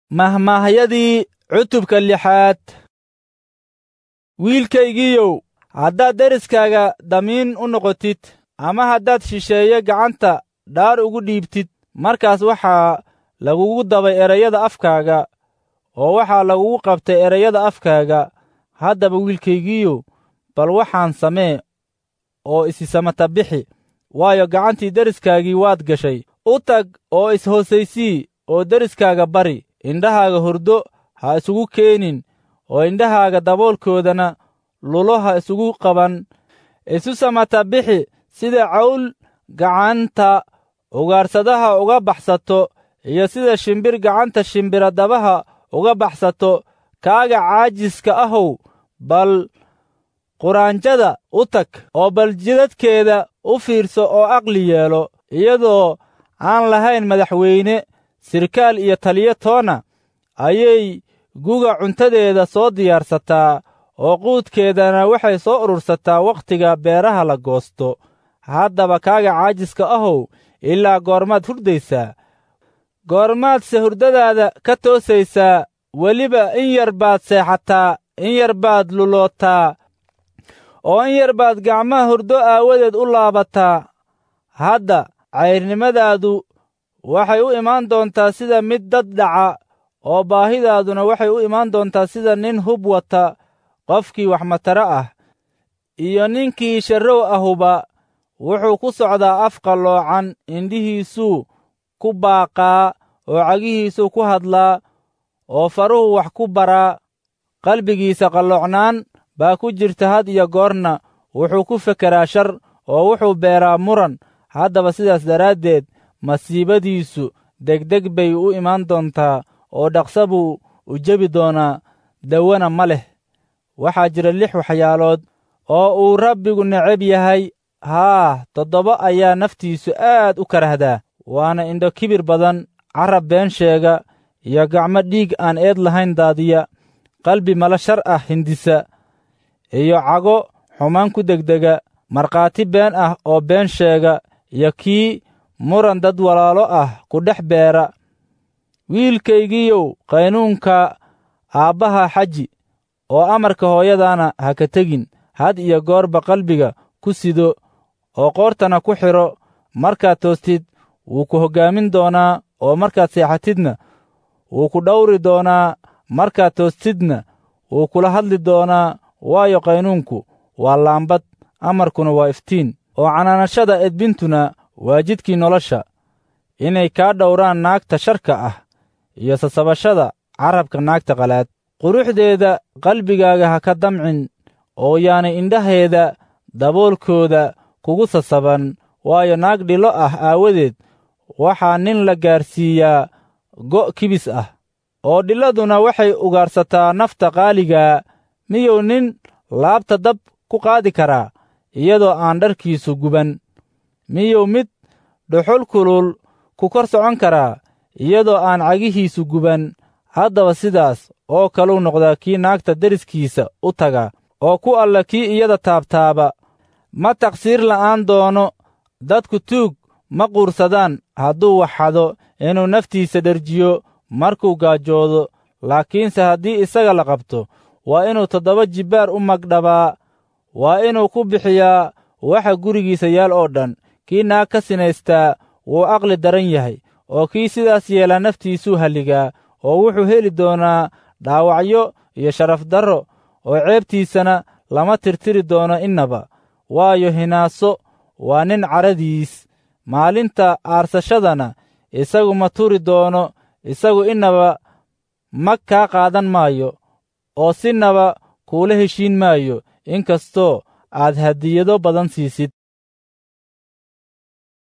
mahmaahyadii cutubka lixaad wiilkaygiiyow haddaad deriskaaga damiin u noqotid ama haddaad shisheeye gacanta dhaar ugu dhiibtid markaas waxaa lagugu dabay erayada afkaaga oo waxaa lagugu qabtay erayada afkaaga haddaba wiilkaygiiyow bal waxaan samee oo isi samata bixi waayo gacantii deriskaagii waad gashay u tag oo is-hoosaysii oo deriskaaga bari indhahaaga hurdo ha isugu keenin oo indhahaaga daboolkoodana lulo ha isugu qaban isu samata bixi sida cawl gacanta ugaarsadaha uga baxsato iyo sida shimbir gacanta shimbiradabaha uga baxsato kaaga caajiska ahow bal quraanjada u tag oo bal jidadkeeda u fiirso oo aqli yeelo iyadoo aan lahayn madaxweyne sirkaal iyo taliyo toona ayay guga cuntadeeda soo diyaarsataa oo quudkeedana waxay soo urursataa wakhtiga beeraha la goosto haddaba kaaga caajiska ahow ilaa goormaad hurdaysaa goormaadse hurdadaada ka toosaysaa weliba in yar baad seexataa in yar baad lulootaa oo in yar baad gacmaha hurdo aawadeed u laabataa hadda cayrnimadaadu waxay u imaan doontaa sida mid dad dhaca oo baahidaaduna waxay u imaan doontaa sida nin hub wata qofkii wax mataro ah iyo ninkii sharrow ahuba wuxuu ku socdaa af qalloocan indhihiisuu ku baaqaa oo cagihiisuu ku hadlaa oo faruhu wax ku baraa qalbigiisa qalloocnaan baa ku jirta had iyo goorna wuxuu ku fekeraa shar oo wuxuu beeraa muran haddaba sidaas daraaddeed masiibadiisu degdeg bay u imaan doontaa oo dhaqsa buu u jebi doonaa dawana ma leh waxaa jira lix waxyaalood oo uu rabbigu necab yahay haa toddoba ayaa naftiisu aad u karahdaa waana indho kibir badan carab been sheega iyo gacmo dhiig aan eed lahayn daadiya qalbi malo shar ah hindisa iyo cago xumaan ku degdega markhaati been ah oo been sheega iyo kii muran dad walaalo ah ku dhex beera wiilkaygiiyow qaynuunka aabbaha xaji oo amarka hooyadaana ha ka tegin had iyo goorba qalbiga ku sido oo qoortana ku xidho markaad toostid wuu ku hoggaamin doonaa oo markaad seexatidna wuu ku dhawri doonaa markaad toostidna wuu kula hadli doonaa waayo qaynuunku waa laambad amarkuna waa iftiin oo canaanashada edbintuna waa jidkii nolosha inay kaa dhowraan naagta sharka ah iyo sasabashada carabka naagta qalaad quruxdeeda qalbigaaga ha ka damcin oo yaanay indhaheeda daboolkooda kugu sasaban waayo naag dhilo ah aawadeed waxaa nin la gaarsiiyaa go' kibis ah oo dhiladuna waxay ugaarsataa nafta qaaligaa miyuu nin laabta dab ku qaadi karaa iyadoo aan dharkiisu guban miyuu mid dhuxul kulul ku kor socon karaa iyadoo aan cagihiisu guban haddaba sidaas oo kaluu noqdaa kii naagta deriskiisa u taga oo ku alla kii iyada taabtaaba ma taqsiir la'aan doono dadku tuug ma quursadaan hadduu waxxado inuu naftiisa dherjiyo markuu gaajoodo laakiinse haddii isaga la qabto waa inuu toddoba jibbaar u magdhabaa waa inuu ku bixiyaa waxa gurigiisa yaal oo dhan kii naag ka sinaystaa wuu aqli daran yahay oo kii sidaas yeelaa naftiisuu halligaa oo wuxuu heli doonaa dhaawacyo iyo sharaf darro oo ceebtiisana lama tirtiri doono innaba waayo hinaaso waa nin caradiis maalinta aarsashadana isagu ma turi doono isagu innaba mag kaa qaadan maayo oo sinaba kuula heshiin maayo inkastoo aad hadiyado badan siisid